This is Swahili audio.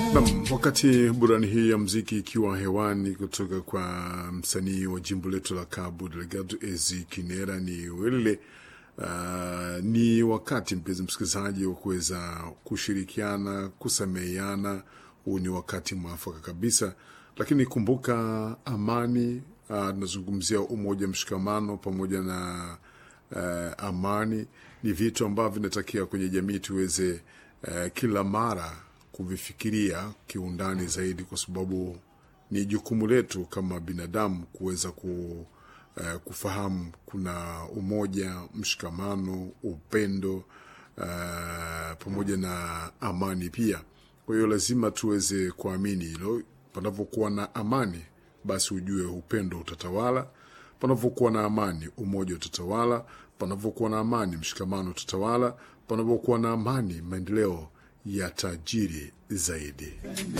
Nam, wakati burani hii ya mziki ikiwa hewani kutoka kwa msanii wa jimbo letu la Cabo Delgado Ezi Kinera ni Welile. Uh, ni wakati mpenzi msikilizaji wa kuweza kushirikiana, kusameheana. Huu ni wakati mwafaka kabisa, lakini kumbuka amani. Tunazungumzia uh, umoja, mshikamano pamoja na uh, amani ni vitu ambavyo vinatakiwa kwenye jamii tuweze uh, kila mara kuvifikiria kiundani zaidi, kwa sababu ni jukumu letu kama binadamu kuweza ku, uh, kufahamu kuna umoja, mshikamano, upendo uh, pamoja na amani pia. Kwa hiyo lazima tuweze kuamini hilo. Panapokuwa na amani, basi ujue upendo utatawala. Panapokuwa na amani, umoja utatawala. Panapokuwa na amani, mshikamano utatawala. Panapokuwa na amani, maendeleo ya tajiri zaidi.